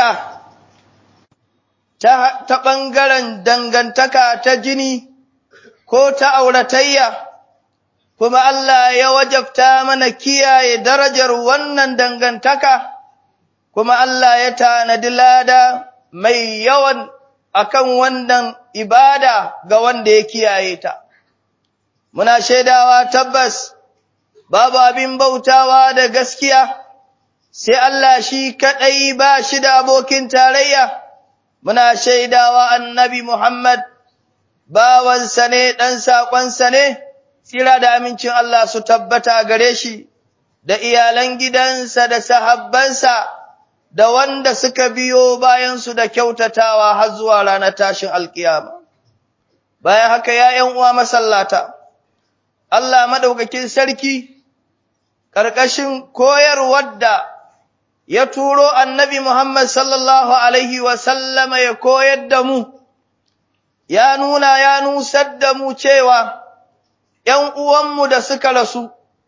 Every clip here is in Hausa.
dangantaka ta, ta ɓangaren dangantaka ta jini ko ta auratayya, kuma Allah ya wajabta mana kiyaye darajar wannan dangantaka, kuma Allah ya tanadi lada mai yawan akan wannan ibada ga wanda ya kiyaye ta. Muna shaidawa tabbas, babu abin bautawa da gaskiya, sai Allah shi kaɗai ba shi da abokin tarayya, muna shaidawa annabi Muhammad, bawansa ne ɗan saƙonsa ne, tsira da amincin Allah su tabbata gare shi, da iyalan gidansa da sahabbansa, da wanda suka biyo bayansu da kyautatawa har zuwa ranar tashin alkiyama. Bayan haka ya ’yan uwa masallata, Allah maɗaukakin sarki, ƙarƙashin koyarwar da ya turo annabi Muhammad sallallahu Alaihi wasallama ya koyar da mu, ya nuna ya nusar da mu cewa ’yan uwanmu da suka rasu,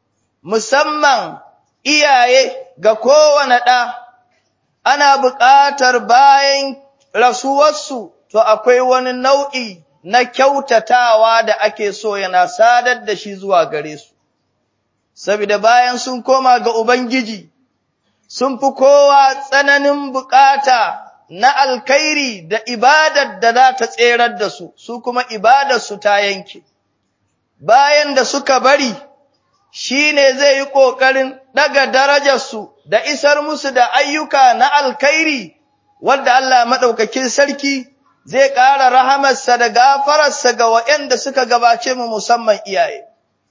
musamman iyaye ga kowane ɗa, ana buƙatar bayan rasuwarsu, to akwai wani nau'i na kyautatawa da ake so yana sadar da shi zuwa gare su. Saboda bayan sun koma ga Ubangiji, sun fi kowa tsananin bukata na alkhairi da ibadar da za ta tserar da su, su kuma ibadarsu ta yanke. Bayan da suka bari, shi ne zai yi ƙoƙarin ɗaga darajarsu da isar musu da ayyuka na alkhairi, wadda Allah maɗaukakin sarki zai ƙara rahamarsa da gafararsa ga waɗanda suka gabace mu musamman iyaye.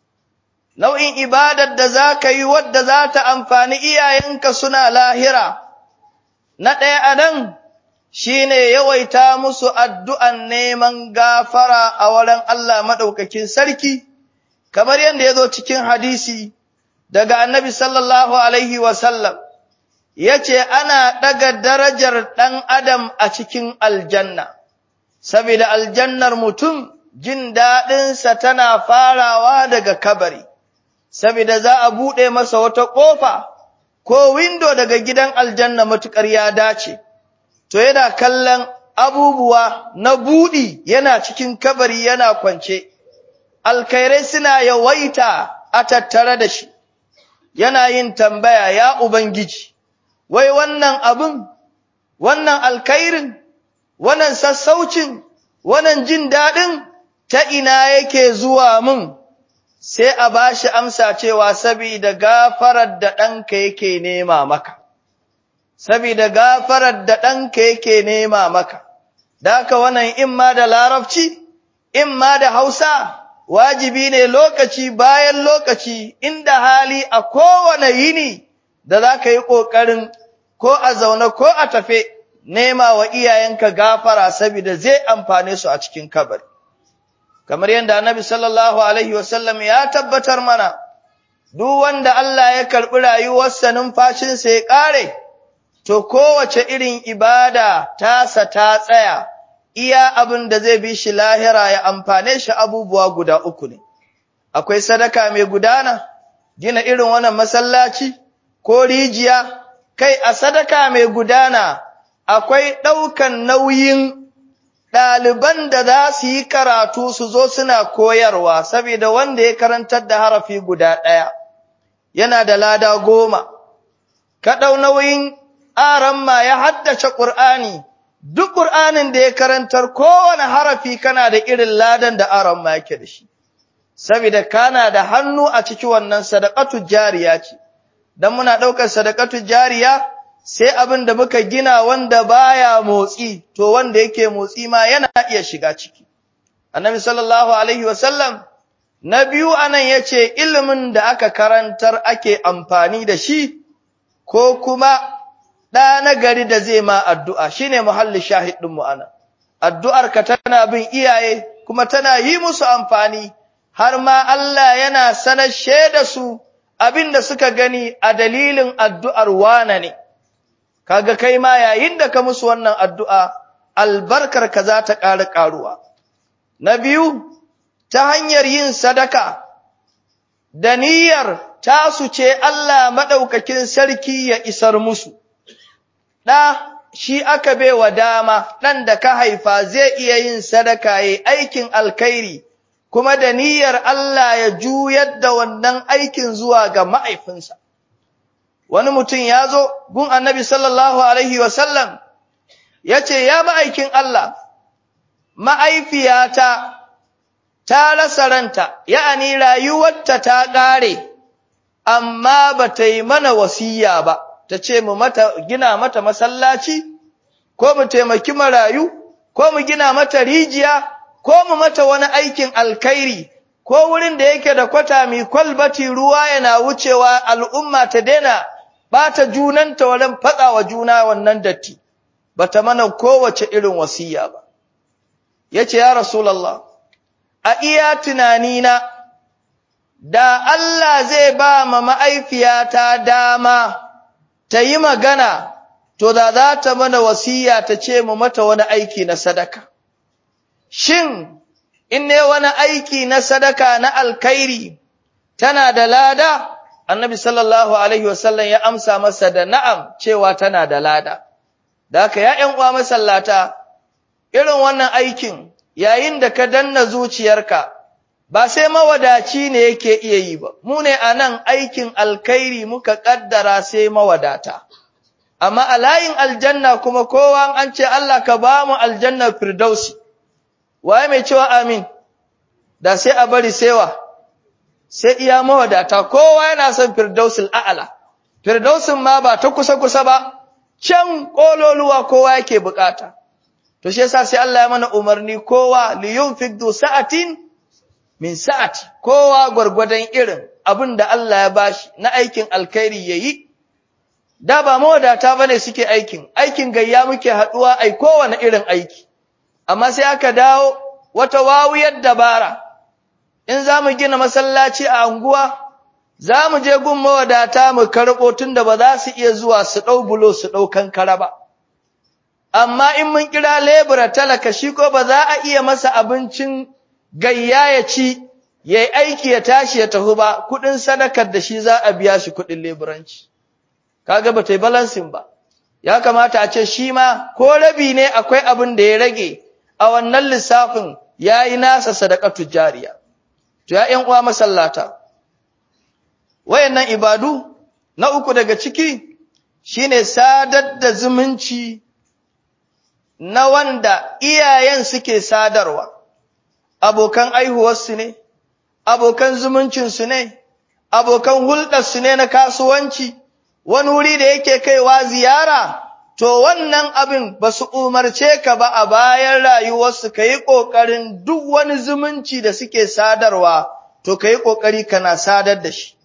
Nau'in ibadar da za ka yi wadda za ta amfani iyayenka suna lahira, na ɗaya a nan shi ne yawaita musu addu'an neman gafara a wurin Allah maɗaukakin sarki, kamar yadda ya zo cikin hadisi daga annabi sallallahu Alaihi wasallam, ya ce ana ɗaga darajar ɗan adam a cikin aljanna. saboda aljannar mutum jin daɗinsa tana farawa daga kabari, saboda za a buɗe masa wata ƙofa ko windo daga gidan aljanna matuƙar ya dace, to yana kallon abubuwa na buɗi yana cikin kabari yana kwance, alkhairai suna yawaita a tattare da shi, yana yin tambaya ya Ubangiji, wai wannan abin, wannan alkhairin wannan sassaucin, wannan jin daɗin ta ina yake zuwa mun, sai a ba shi amsa cewa sabida gafarar da ɗanka yake nema maka, sabida gafarar da ɗanka yake nema maka, daka wannan in ma da larabci, in ma da hausa, wajibi ne lokaci bayan lokaci inda hali a kowane yini da za ka yi ƙoƙarin ko a zaune ko a tafe. nema wa iyayenka gafara saboda zai amfane su a cikin kabari kamar yadda annabi sallallahu alaihi wasallam ya tabbatar mana duk wanda Allah ya karɓi rayuwarsa numfashinsa ya ƙare to kowace irin ibada tasa ta tsaya iya abin da zai bi shi lahira ya amfane shi abubuwa guda uku ne akwai sadaka mai gudana gina irin wannan masallaci ko rijiya kai a sadaka mai gudana akwai ɗaukan nauyin ɗaliban da za su yi karatu su zo suna koyarwa, saboda wanda ya karantar da harafi guda ɗaya, yana da lada goma, ka ɗau nauyin aramma ya haddace ƙur'ani, duk ƙur'anin da ya karantar kowane harafi kana da irin ladan da aramma yake da shi, saboda kana da hannu a ciki wannan sadakatu jariya ce, don muna ɗaukar sadakatu jariya, sai abin da muka gina wanda baya motsi to wanda yake motsi ma yana iya shiga ciki annabi sallallahu alaihi wasallam na biyu anan yace ilimin da aka karantar ake amfani da shi ko kuma ɗa na gari da zai ma addu'a shine muhalli shahid ɗin mu anan addu'ar ka tana bin iyaye kuma tana yi musu amfani har ma Allah yana sanar da su abin da suka gani a dalilin addu'ar wana ne kaga kai ma yayin da ka musu wannan addu'a albarkar ka za ta ƙara ƙaruwa na biyu ta hanyar yin sadaka da niyyar tasu ce Allah maɗaukakin sarki ya isar musu ɗa shi aka baiwa dama ɗan da ka haifa zai iya yin sadaka yayi aikin alkhairi kuma da niyyar Allah ya juyar da wannan aikin zuwa ga ma'aifinsa wani mutum ya zo gun annabi sallallahu alaihi wasallam ya ce ya ma'aikin Allah ma'aifiyata ta rasa ranta ya'ani rayuwarta ta ƙare amma ba ta yi mana wasiya ba ta ce mu mata gina mata masallaci ko mu taimaki marayu ko mu gina mata rijiya ko mu mata wani aikin alkhairi ko wurin da yake da kwata mai kwalbati ruwa yana wucewa al'umma ta daina bata junanta wajen fatsa wa juna wannan datti bata mana kowace irin wasiya ba yace ya rasulullah a iya tunanina da Allah zai ba ma ma'aifiyata dama ta yi magana to da za ta mana wasiya ta ce mu mata wani aiki na sadaka shin in ne wani aiki na sadaka na alkhairi tana da lada annabi sallallahu alaihi wasallam ya amsa masa da na'am cewa tana da lada da haka ya ƴan uwa masallata irin wannan aikin yayin da ka danna zuciyarka ba sai mawadaci ne yake iya yi ba mu ne anan aikin alkhairi muka kaddara sai mawadata amma a layin aljanna kuma kowa an ce Allah ka ba mu aljanna firdausi waye mai cewa amin da sai a bari sewa sai iya mawadata kowa yana son firdausul a'ala firdausin ma ba ta kusa kusa ba can kololuwa kowa yake bukata to shi yasa sai Allah ya mana umarni kowa li yunfik du sa'atin min sa'ati kowa gwargwadon irin abin da Allah ya bashi na aikin alkhairi yayi da ba mawadata bane suke aikin aikin gayya muke haduwa ai kowane irin aiki amma sai aka dawo wata wawuyar dabara in za mu gina masallaci a anguwa za mu je gun mawadata mu karɓo tunda ba za su iya zuwa su ɗau bulo su ɗau kankara ba amma in mun kira lebura talaka shi ko ba za a iya masa abincin gayya ya ci ya yi aiki ya tashi ya tafi ba kuɗin sadakar da shi za a biya shi kuɗin leburanci kaga ba ta yi balansin ba ya kamata a ce shi ma ko rabi ne akwai abin da ya rage a wannan lissafin ya yi nasa sadakatu jariya to ya uwa masallata wayannan ibadu na uku daga ciki shine sadar da zumunci na wanda iyayen suke sadarwa abokan aihuwarsu ne abokan zumuncinsu ne abokan hulɗarsu ne na kasuwanci wani wuri da yake kaiwa ziyara to wannan abin ba su umarce ka ba a bayan rayuwarsu ka yi ƙoƙarin duk wani zumunci da suke sadarwa to ka yi ƙoƙari kana sadar da shi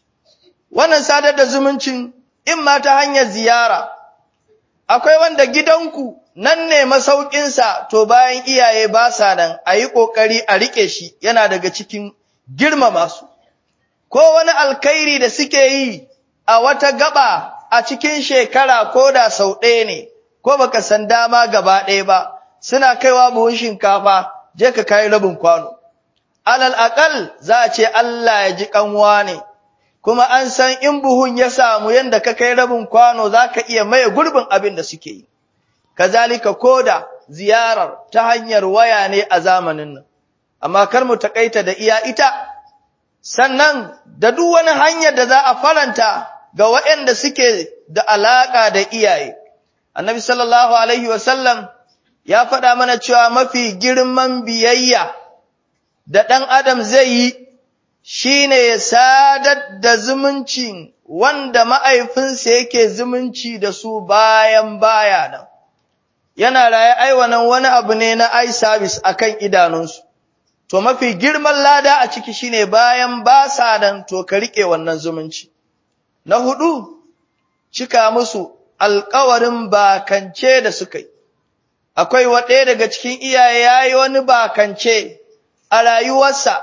wannan sadar da zumuncin in ma ta hanyar ziyara akwai wanda gidanku nan ne masaukinsa to bayan iyaye ba sa nan a yi ƙoƙari a riƙe shi yana daga cikin girmama su ko wani alkhairi da suke yi a wata gaba a cikin shekara ko da sau ɗaya ne ko baka san dama gaba ɗaya ba suna kaiwa buhun shinkafa je ka kai rabin kwano alal aqal za a ce Allah ya ji kanwa ne kuma an san in buhun ya samu yanda ka kai rabin kwano zaka iya maye gurbin abin da suke yi kazalika koda ziyarar ta hanyar waya ne a zamanin nan amma kar mu takaita da iya ita sannan da duk wani hanyar da za a faranta ga waɗanda suke da alaka da iyaye annabi sallallahu alaihi wasallam ya faɗa mana cewa mafi girman biyayya da ɗan adam zai yi shine ya sadar da zumuncin wanda ma'aifinsa yake zumunci da su bayan baya nan yana raye aiwanan wani abu ne na eye service akan idanunsu to mafi girman lada a ciki shine bayan ba sa nan to ka rike wannan zumunci na hudu cika musu alƙawarin bakance da suka yi akwai waɗaya daga cikin iyaye yayi wani bakance a rayuwarsa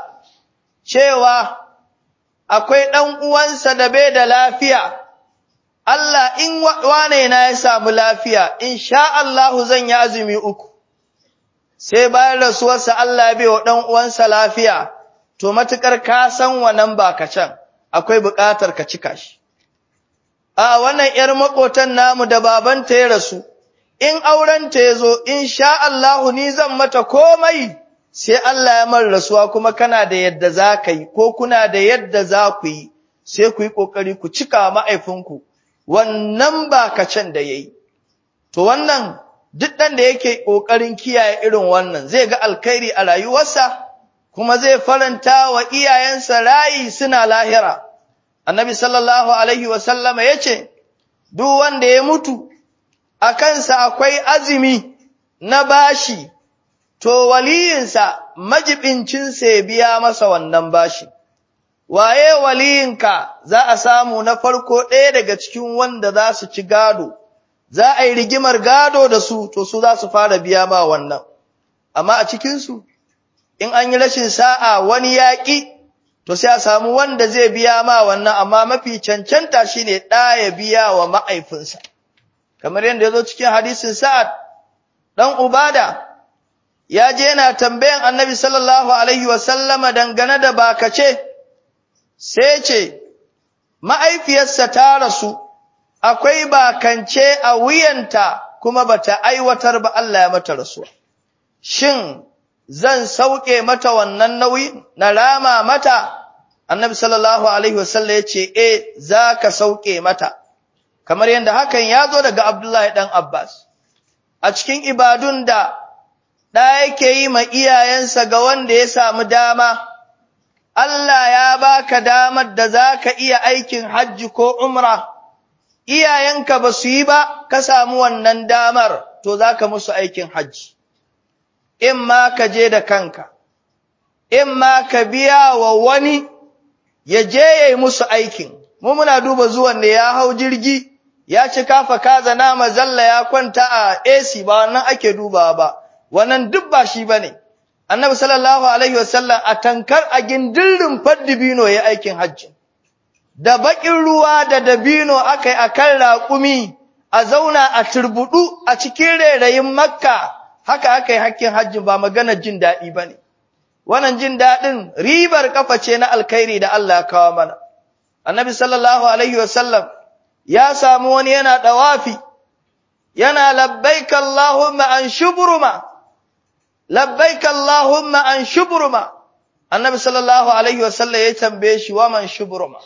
cewa akwai ɗan uwansa da bai da lafiya Allah in wane na ya samu lafiya in sha Allahu zan yi azumi uku sai bayan rasuwarsa Allah bai wa ɗan uwansa lafiya to matukar ka san wannan bakacen akwai buƙatar ka cika shi a wannan ‘yar maƙotan namu da babanta ya rasu in aurenta ya zo, in sha Allahu ni zan mata komai, sai Allah ya mar rasuwa kuma kana da yadda za ka yi, ko kuna da yadda za ku yi, sai ku yi ƙoƙari ku cika ma'aifinku, wannan ba can da ya yi. To wannan duk ɗan da yake ƙoƙarin kiyaye irin wannan zai ga alkhairi a rayuwarsa, kuma zai faranta wa iyayensa rayi suna lahira. Annabi sallallahu Alaihi wasallama ya ce, Duk wanda ya mutu, a kansa akwai azumi na bashi, to waliyinsa majibincinsa ya biya masa wannan bashi. Waye waliyinka za a samu na farko ɗaya daga cikin wanda za su ci gado, za a yi rigimar gado da su, to su za su fara biya ma wannan. Amma a cikinsu, in an yi rashin sa'a wani yaƙi, to sai a samu wanda zai biya ma wannan, amma mafi cancanta shi ne ɗa ya biya wa ma'aifinsa. kamar yadda ya zo cikin hadisin Sa'ad ɗan Ubada, ya je yana tambayan annabi sallallahu Alaihi wasallama dangane da bakace, sai ce, Ma'aifiyarsa ta rasu, akwai bakance a wuyanta kuma bata aiwatar ba Allah ya mata rasuwa. Shin, zan sauke mata wannan nauyi na rama mata? Annabi sallallahu Alaihi wasallam ya ce, E, za ka sauke mata. kamar yadda hakan ya zo daga Abdullahi ɗan Abbas, a cikin ibadun da ɗa yake yi ma iyayensa ga wanda ya samu dama, Allah ya baka damar da za ka iya aikin hajji ko umra, iyayenka ba su yi ba, ka samu wannan damar, to za ka musu aikin hajji. In ma ka je da kanka, in ma ka biya wa wani ya je ya yi musu aikin, mu muna duba zuwan da ya hau jirgi. ya ci kafa kaza nama zalla ya kwanta a AC ba wannan ake dubawa ba wannan duk ba shi bane annabi sallallahu alaihi wasallam a tankar a gindirin faddibino ya aikin hajji da bakin ruwa da dabino akai akan raƙumi a zauna a turbudu a cikin rairayin makka haka akai hakkin hajji ba magana jin daɗi bane wannan jin daɗin ribar kafa ce na alkhairi da Allah ya kawo mana annabi sallallahu alaihi wasallam ya samu wani yana ɗawafi, yana labbaik Allahumma an shuburuma, labbaik Allahumma an shuburuma, annabi sallallahu Alaihi wasallam ya tambaye shi wa man shuburuma,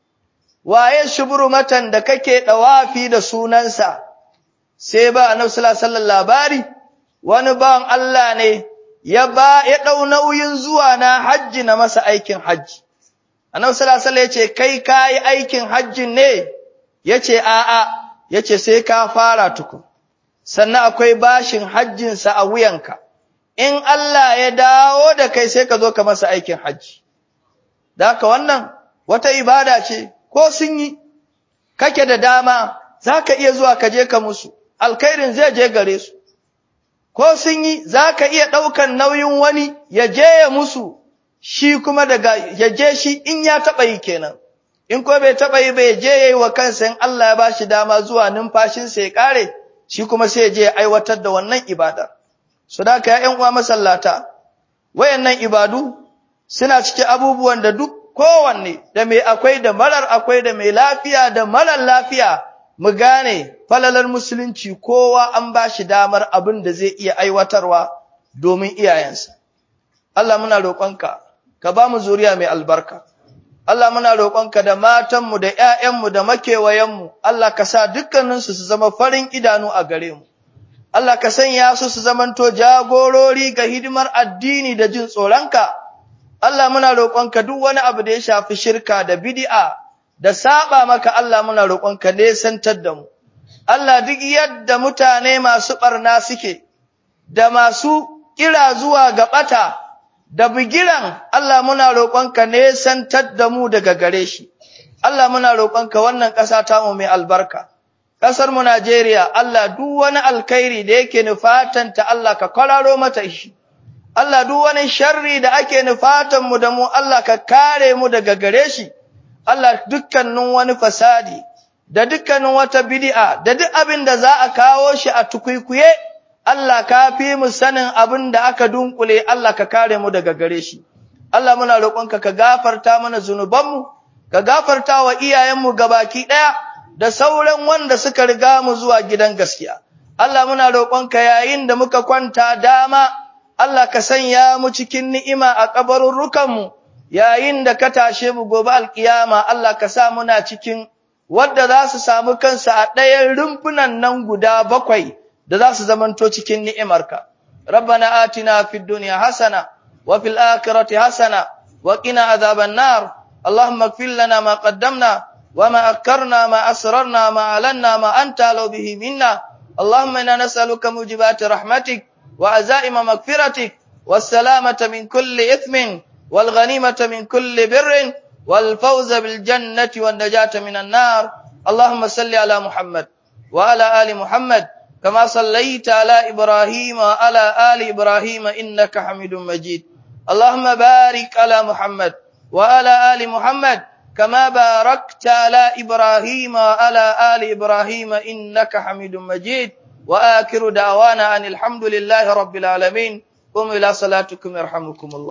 waye shuburumatan da kake ɗawafi da sunansa, sai ba annabi sallallahu Alaihi labari, wani bawan Allah ne ya ba ya ɗau nauyin zuwa na hajji na masa aikin hajji. Annabi sallallahu Alaihi ya ce, kai ka yi aikin hajjin ne, ya ce a'a, ya ce sai ka fara tuku, sannan akwai bashin hajjinsa a wuyanka, in Allah ya dawo da kai sai ka zo ka masa aikin hajji. Da haka wannan wata ibada ce, ko sun yi, kake da dama, za ka iya zuwa ka je ka musu, alkhairin zai je gare su. Ko sun yi, za ka iya ɗaukan nauyin wani ya je ya musu, shi kuma daga ya je shi in ya taɓa yi kenan. in ko bai taɓa yi bai je ya yi wa kansa in Allah ya ba shi dama zuwa numfashinsa ya ƙare, shi kuma sai ya je ya aiwatar da wannan ibada. Su da ka ‘yan uwa masallata, wayannan ibadu suna cikin abubuwan da duk kowanne da mai akwai da marar akwai da mai lafiya da marar lafiya mu gane falalar musulunci kowa an ba shi damar abin da zai iya aiwatarwa domin iyayensa. Allah muna roƙonka, ka ba mu zuriya mai albarka. Allah muna roƙonka da matanmu da ‘ya'yanmu da makewayenmu, Allah ka sa dukkaninsu su zama farin idanu a gare mu. Allah ka sanya su su zamanto jagorori ga hidimar addini da jin tsoronka. Allah muna roƙonka duk wani abu da ya shafi shirka da bid'a da saba maka Allah muna roƙonka nesantar da mu. Allah duk yadda mutane masu ɓarna suke, da masu kira zuwa ga ɓata, da bigiran Allah muna roƙonka nesantar da mu daga gare shi. Allah muna roƙonka wannan ƙasa ta mu mai albarka. Ƙasar mu Najeriya, Allah duk wani alkhairi da yake nufatanta Allah ka kwararo mata shi. Allah duk wani sharri da ake nufatan mu da mu Allah ka kare mu daga gare shi. Allah dukkanin wani fasadi da dukkanin wata bid'a da duk abin da za a kawo shi a tukuikuye Allah ka fi mu sanin abin da aka dunkule Allah ka kare mu daga gare shi. Allah muna roƙonka ka gafarta mana zunubanmu, ka gafarta wa iyayenmu gabaki ɗaya da sauran wanda suka riga mu zuwa gidan gaskiya. Allah muna roƙonka yayin da muka kwanta dama Allah ka sanya mu cikin ni'ima a kabarurrukanmu yayin da ka tashe mu gobe alkiyama Allah ka sa muna cikin wadda za su samu kansu a ɗayan rumfunan nan guda bakwai da za su zamanto cikin ni'imarka. Rabbana atina fid dunya hasana wa fil akhirati hasana wa qina adhaban nar. Allahumma ighfir lana ma qaddamna wa ma akkarna ma asrarna ma alanna ma anta law bihi minna. Allahumma inna nas'aluka mujibati rahmatik wa azaima maghfiratik was salamata min kulli ithmin wal ghanimata min kulli birrin والفوز بالجنة والنجاة من النار اللهم صل على محمد وعلى آل محمد كما صليت على إبراهيم وعلى آل إبراهيم إنك حميد مجيد اللهم بارك على محمد وعلى آل محمد كما باركت على إبراهيم وعلى آل إبراهيم إنك حميد مجيد وآخر دعوانا أن الحمد لله رب العالمين قم إلى صلاتكم يرحمكم الله